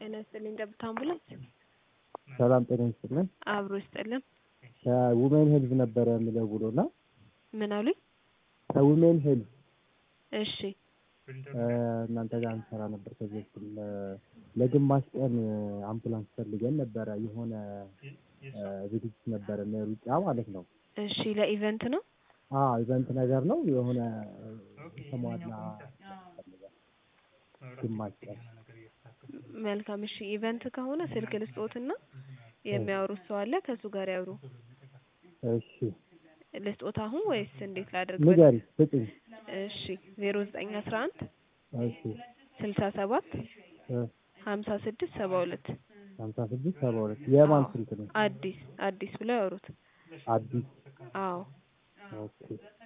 ጤና ይስጥልኝ። ጠብታ አምቡላንስ ሰላም ጤና ይስጥልን። አብሮ ይስጥልን። ከውሜን ሄልዝ ነበረ የምደውለው እና ምን አሉኝ? ከውሜን ሄልዝ እሺ እናንተ ጋር እንሰራ ነበር ከዚህ በፊት ለ- ለግማሽ ቀን አምቡላንስ ፈልገን ነበረ። የሆነ ዝግጅት ነበረ ሩጫ ማለት ነው። እሺ ለኢቨንት ነው። አዎ ኢቨንት ነገር ነው። የሆነ ተሟላ ግማሽ ቀን መልካም እሺ ኢቨንት ከሆነ ስልክ ልስጦትና የሚያወሩት ሰው አለ ከእሱ ጋር ያውሩ። እሺ ልስጦት አሁን ወይስ እንዴት ላድርግ? ንገሪ ስጭኝ። እሺ ዜሮ ዘጠኝ አስራ አንድ እሺ ስልሳ ሰባት እ ሀምሳ ስድስት ሰባ ሁለት ሀምሳ ስድስት ሰባ ሁለት የማን ስልክ ነው? አዲስ አዲስ ብለው ያወሩት። አዲስ አዎ ኦኬ